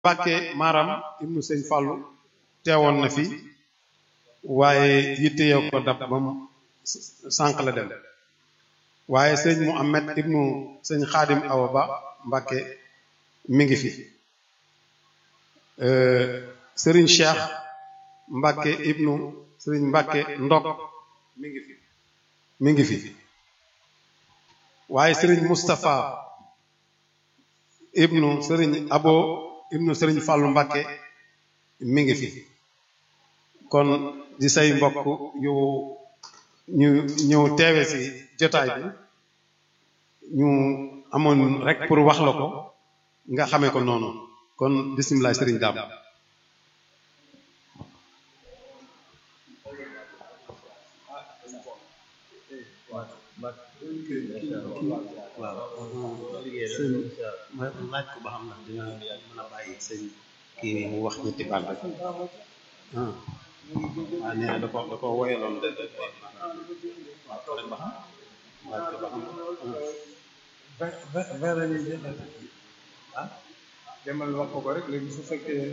Mbàkke Maram ibnu sëñ Fàllu teewoon na fi waaye yitte yow ko dab ba mu sànq la dem waaye sëñ Muhammad ibnu sëñ Xaadim Awa Ba Mbàkke mi ngi fi sëriñ Cheikh Mbàkke ibnu sëriñ Mbàkke Ndok mi ngi fi mi ngi fi waaye sëriñ Moustapha ibnu sëriñ Abo ibnu sëriñ Fàllu Mbàkke mi ngi fi kon di say mbokk yu ñu ñëw teewe si jotaay bi ñu amoon rek pour wax la ko nga xamee ko noonu kon bisimilah sëriñ daam sëñ ma laaj ko ba xam ndax dina mën a bàyyi sëñ kii nii mu wax ñetti baat rek ah waaw nee na da ko da ko woyaloon de de waaw ko rek ba xam laaj ko ba xam ah demal wax ko ko rek léegi su fekkee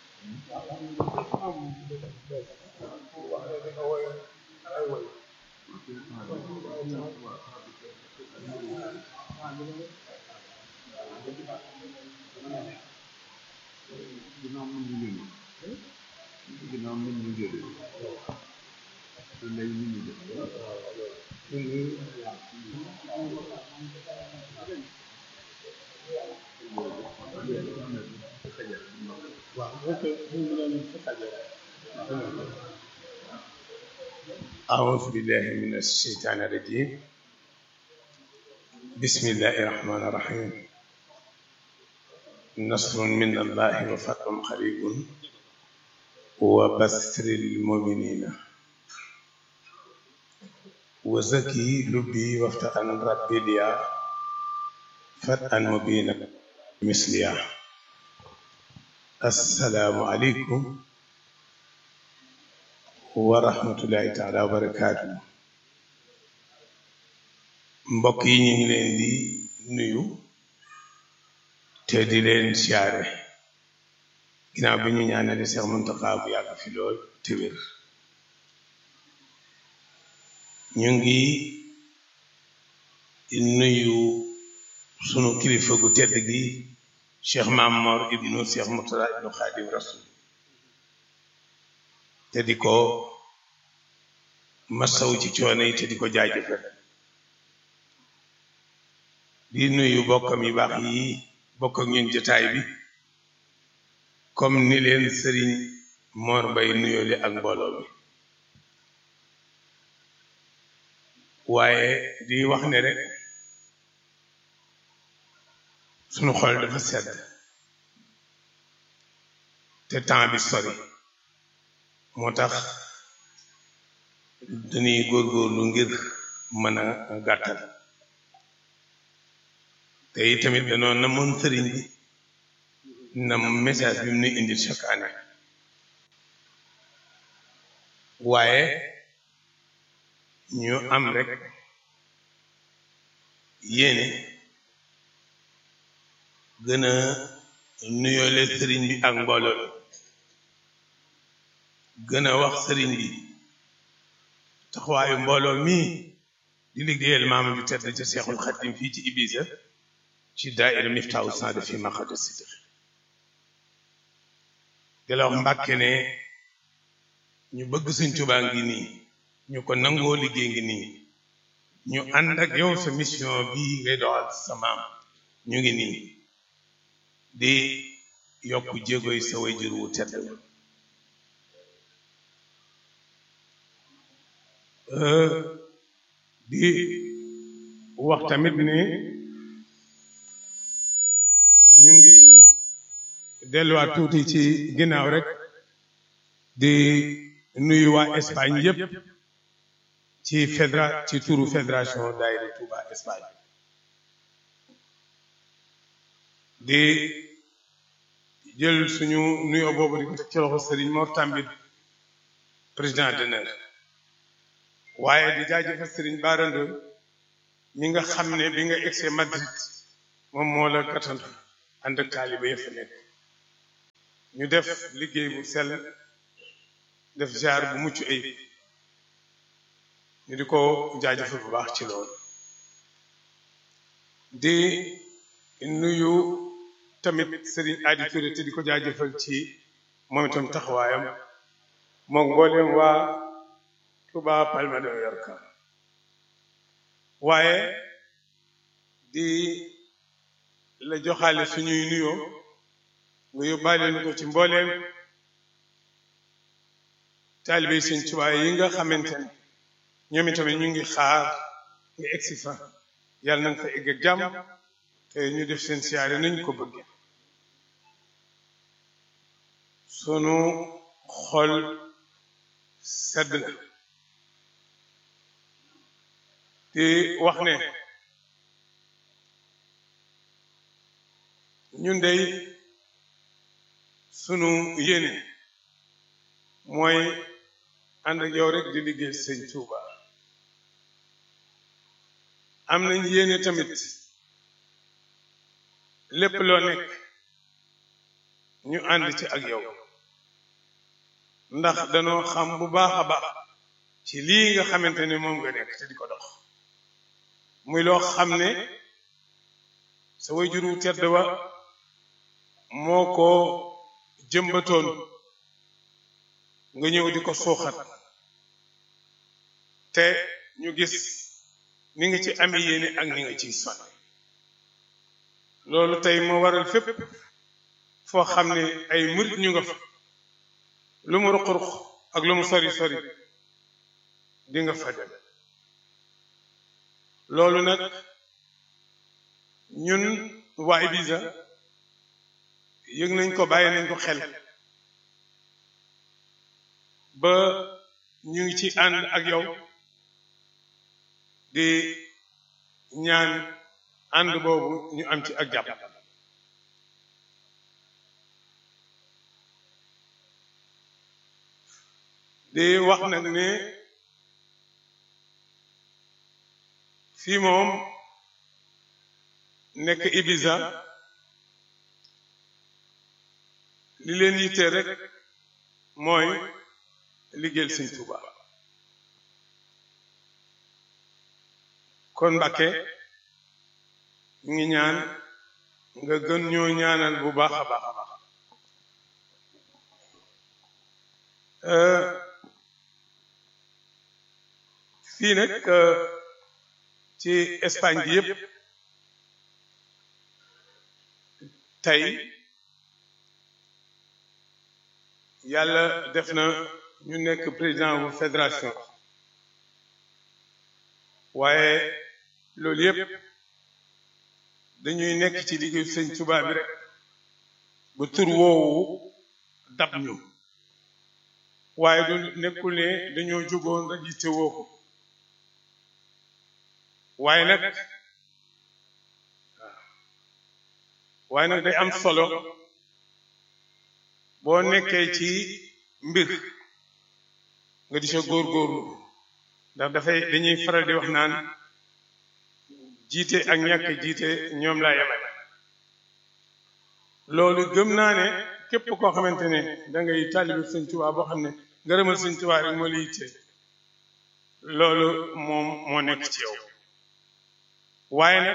أعوذ بالله من الشيطان الرجيم بسم الله الرحمن الرحيم نصر من الله وفتح قريب وبشر المؤمنين وزكي لبي وافتح عن ربي ليا فتحا مبينا مثليا السلام عليكم wa rahmatullahi taala wa barakaatu mbokk yi ñu ngi leen di nuyu te di leen siyaare ginnaaw bi ñu ñaanale Seex Muntaxa bu yàgg fi lool te wér ñu ngi nuyu sunu kilifa gu tedd gi Cheikh Mamor ibnu Cheikh Murtada ibnu Xaadim Rasul te di ko masaw ci coono yi te di ko jaajëfal di nuyu bokkam yu baax yi bokk ak ñun jotaay bi comme ni leen sëriñ Mor Mbay nuyoole ak mbooloo mi waaye di wax ne rek sunu xol dafa sedd te temps bi sori moo tax dañuy góorgóorlu ngir mën a gàttal te tamit danoo namoon sëriñ bi na message bi mu nu indil chaque année waaye ñu am rek yéene gën a nuyoole sëriñ bi ak mbooloo mi gën a wax sëriñ bi taxawaayu mbooloo mii di liggéeyal maama bi tedd ca Seexul Xaddim fii ci Ibiza ci daaira Miftaahu Saada fi maqada sidq di la wax Mbàkke ne ñu bëgg Sëñ Tuubaa ngi nii ñu ko nangoo liggéey ngi nii ñu ànd ak yow sa mission bii ngay doxal sa maam ñu ngi nii di yokk jéegoy sa wayjur wu tedd di wax tamit ne ñu ngi delluwaat tuuti ci ginnaaw rek di nuyu waa Espagne yëpp ci fédéra ci turu fédération daayira Touba Espagne di jël suñu nuyoo boobu di ko teg ci loxo Serigne Mor Tambit président d'honneur waaye di jaajëfal Serigne Bara Ndoye mi nga xam ne bi nga egsee Madrid moom moo la gàttandu ànd ak taaliba yëpp nekk ñu def liggéey bu sell def jaar bu mucc ayib ñu di ko jaajëfal bu baax ci loolu di nuyu tamit Serigne Adi Touré te di ko jaajëfal ci moom itam taxawaayam moom mbooleem waa Touba Palma de Mallorca waaye di la joxaale suñuy nuyoo nga yóbbaale nu ko ci mbooleem taalibe Sëñ Tuubaa yi nga xamante ne ñoom itamit ñu ngi xaar nga egsi fa yàlla na nga fa egg ak jàmm te ñu def seen siyaare nañ ko bëgg sunu xol sedd na di wax ne ñun dey sunu yéene mooy ànd ak yow rek di liggéey sëñ Tuuba am nañ yéene tamit lépp loo nekk ñu ànd ci ak yow ndax danoo xam bu baax a baax ci lii nga xamante ne moom nga nekk te di ko dox muy loo xam ne sa wayjur wu tedd wa moo ko jëmbatoon nga ñëw di ko suuxat te ñu gis ni nga ci ami yéene ak ni nga ciy sonn loolu tey moo waral fépp foo xam ne ay murit ñu nga fa lu mu ruq-ruq ak lu mu sori sori di nga fa dem loolu nag ñun waa Ibiza yëg nañ ko bàyyi nañ ko xel ba ñu ngi ci ànd ak yow di ñaan ànd boobu ñu am ci ak jàpp di wax nag ne fii moom nekk Ibiza li leen yittee rek mooy liggéeyal Sëñ Tuuba kon Mbàkke ñu ngi ñaan nga gën ñoo ñaanal bu baax a baax a baax fii nag ci Espagne bi yëpp tey yàlla def na ñu nekk président bu fédération waaye loolu yëpp dañuy nekk ci liggéeyu sëñ Tuubaa bi rek ba tur woowu dab ñu waaye du nekkul ne dañoo jógoon rek yitte woo ko waaye nag waaye nag day am solo boo nekkee ci mbir nga di sa góorgóorlu ndax dafay dañuy faral di wax naan jiite ak ñàkk jiite ñoom laa yemale loolu gëm naa ne képp koo xamante ne da ngay taalibu sëñ Tuubaa boo xam ne ngërëmal sëñ Tuubaa rek moo la yitte loolu moom moo nekk ci yow waaye nag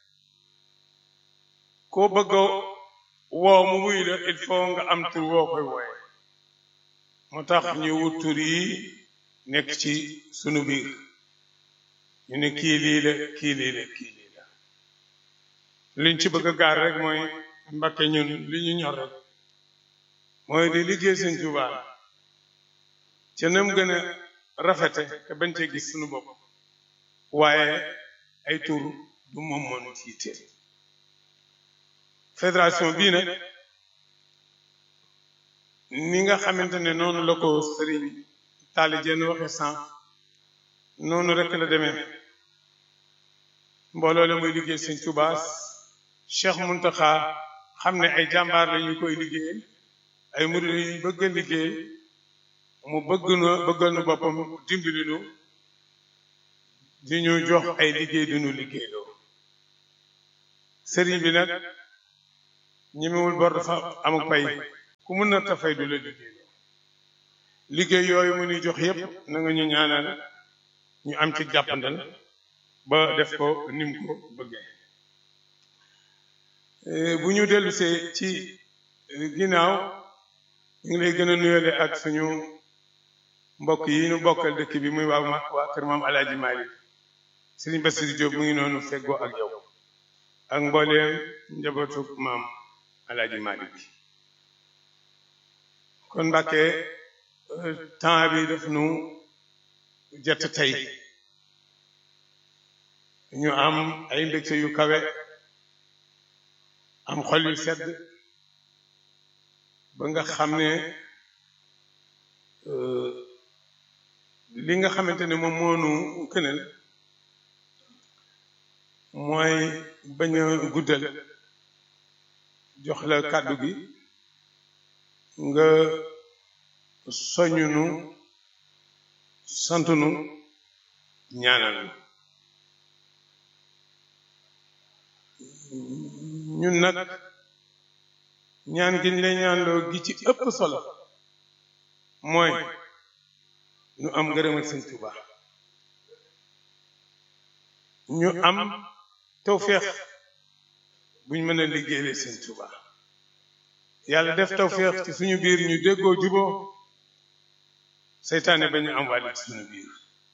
koo bëgg a woo mu wuy la il faut nga am tur woo koy wooye moo tax ñu wut tur yi nekk ci sunu biir ñu ne kii lii la kii lii la kii lii la liñ ci bëgg a gaar rek mooy Mbàkke ñun li ñu ñor rek mooy di liggéey Sëñ Tuubaa ca nam gën a rafete te bañ cee gis sunu bopp waaye ay tur du moom moonu tiite fédération bii nag ni nga xamante ne noonu la ko sëriñ taali jenn waxe sànq noonu rek la demee mbooloo la muy liggéey sëñ Tuubaa Cheikh Muntaxa xam ne ay jàmbaar la ñu koy liggéey ay murid yu bëgg a liggéey mu bëgg na bëggal nu boppam dimbali nu di ñu jox ay liggéey du ñu liggéey loo sëriñ bi nag ñemewul bor dafa amuk pay ku mun na tafay du la liggéey liggéey yooyu mu ni jox yépp na nga ñu ñaanal ñu am ci jàppandal ba def ko nim ko bëggee bu ñu dellusee ci ginnaaw ñu ngi lay gën a nuyale ak suñu mbokk yi ñu bokkal dëkk bi muy waa waa kër maam Alaaji Maalik Sëriñ Bassirou Diop mu ngi noonu feggoo ak yow ak mbooleem njabootu maam Alaaji Maalik bi kon Mbàkke temps bi daf nu jot tey ñu am ay mbégte yu kawe am xol yu sedd ba nga xam ne li nga xamante ne moom moonu kënal mooy bañ a guddal jox la kàddu gi nga soññunu santunu ñaanal ñun nag ñaan gi ñu lay ñaanloo gi ci ëpp solo mooy ñu am ngërëmal sëñ Tuuba ñu am tawféex buñ mën a liggéeyale sëñ Tuuba yàlla def tawféex ci suñu biir ñu déggoo juboo seytaane ba ñu am wàll ci suñu biir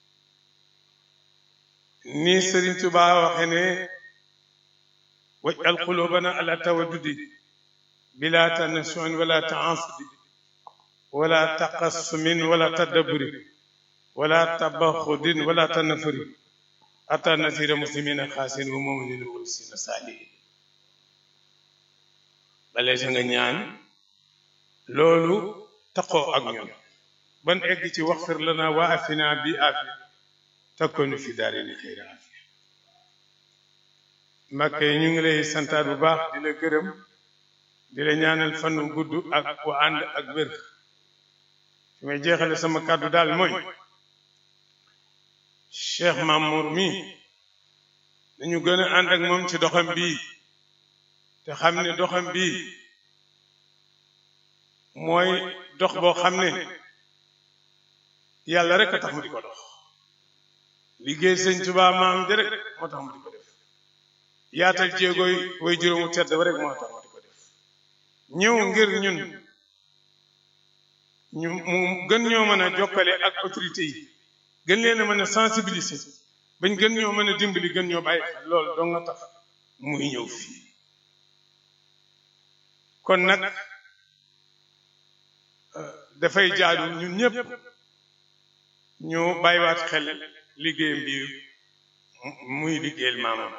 ni Sëriñ Tuuba waxe ne waj'al qulubana ala tawaddudi bila tanasuin wala taasudi wala taqassumin wala tadabburi wala tabaxudin wala tanafuri ata nasira muslimina xaasin wa muminina mursina saalihin bale sa nga ñaan loolu taqoo ak ñun ban egg ci waxfir lana wa afina bi afiya takkonu fi daarini xayra afiya Mbàkke ñu ngi lay santaat bu baax di la gërëm di la ñaanal fan wu gudd ak wa ànd ak wér fi may jeexale sama kàddu daal mooy Cheikh Mamour mi dañu gën a ànd ak moom ci doxam bii te xam ne doxam bii mooy dox boo xam ne yàlla rek a tax mu di ko dox liggéey sëñ Tuubaa maam ja rek moo tax mu di ko def yaatal jéegooy way juróomu tedd ba rek moo tax mu di ko def ñëw ngir ñun ñu mu gën ñoo mën a jokkale ak autorité yi gën leen a mën a sensibiliser bañ gën ñoo mën a dimbali gën ñoo bàyyi xel loolu doo nga tax muy ñëw fii kon nag dafay jaadu ñun ñëpp ñu bàyyiwaat xel liggéeyam bi muy liggéeyal maamam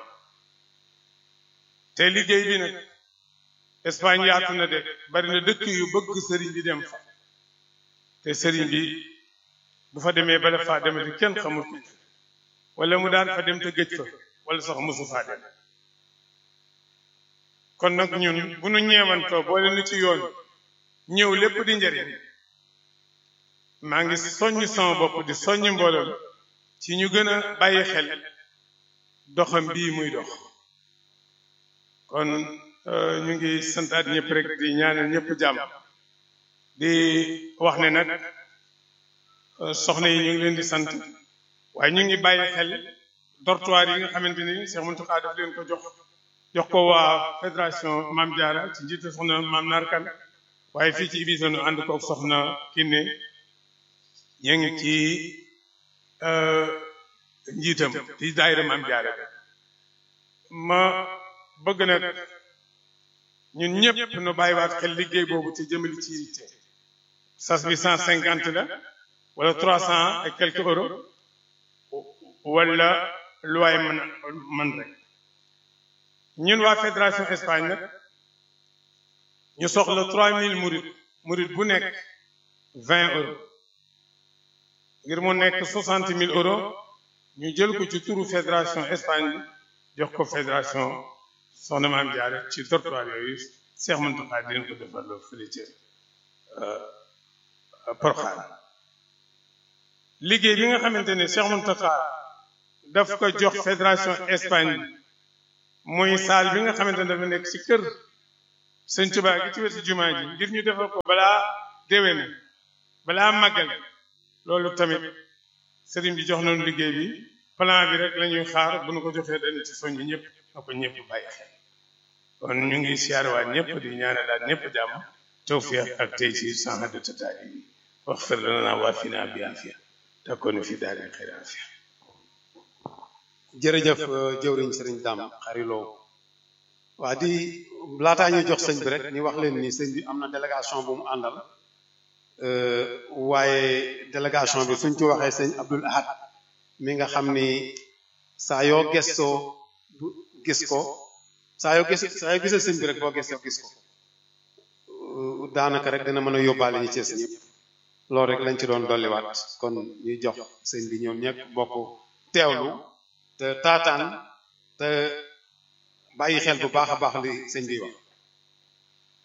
te liggéey bi nag Espagne yaatu na de bari na dëkk yu bëgg sëriñ bi dem fa te sëriñ bi bu fa demee bala faa demati kenn xamul ko wala mu daan fa dem te gëj fa wala sax mosu faa dem kon nag ñun bu nu ñeewantoo boole nu ci yoon ñëw lépp di njëriñ maa ngi soññ sama bopp di soññ mbooloo ci ñu gën a bàyyi xel doxam bii muy dox kon ñu ngi santaat ñëpp rek di ñaanal ñëpp jàmm di wax ne nag soxna yi ñu ngi leen di sant waaye ñu ngi bàyyi xel dortoir yi nga xamante ni Cheikh Mountakha daf leen ko jox jox ko waa fédération Mame Diarra ci njiitu soxna Mame Narkan waaye fii ci Ibiza nu ànd ko soxna Kiné ñu ngi ci njiitam ci daayira Mame Diarra ma bëgg nag ñun ñëpp nu bàyyiwaat xel liggéey boobu ci jëmali ci yitte sas bi cent cinquante la wala trois cent et quelques euros wala lu waay mën man rek ñun waa fédération Espagne nag ñu soxla trois mille murid murid bu nekk vingt euros ngir mu nekk soixante mille euros ñu jël ko ci turu fédération Espagne jox ko fédération soxna Maam Jaara ci dortoir yooyu Cheikh Mountakha di leen ko defal loo fële ca Porokhane liggéey bi nga xamante ne Cheikh Mountakha daf ko jox fédération Espagne muy salle bi nga xamante ne dafa nekk ci kër sëñ Tuubaa gi ci wetu jumaa ji ngir ñu defal ko balaa déwén balaa màggal loolu tamit sëriñ bi jox nañu liggéey bi plan bi rek la ñuy xaar bu nu ko joxee dañ ci soññ ñëpp na ko ñëpp bàyyi xel kon ñu ngi siyaarwaat ñëpp di ñaanalaat ñëpp jàmm tawfiq ak tey ci sanhadu tataali bi waxfir lana waafina bi afiya takkoonu fi daari xayr afiya jërëjëf jëwriñ sëriñ Dam xariloo waa di laataa ñuy jox sëñ bi rek ñu wax leen ni sëñ bi am na délégation bu mu àndal waaye délégation bi suñ ci waxee sëñ Abdul Ahad mi nga xam ni saa yoo gestoo gis ko saa yoo gis saa yoo gisee sëñ bi rek boo gestoo gis ko daanaka rek dina mën a yóbbaale ñu cees ñëpp loolu rek lañ ci doon dolliwaat kon ñuy jox sëñ bi ñoom ñëpp bokk teewlu te taataan te bàyyi xel bu baax a baax li sëñ bi wax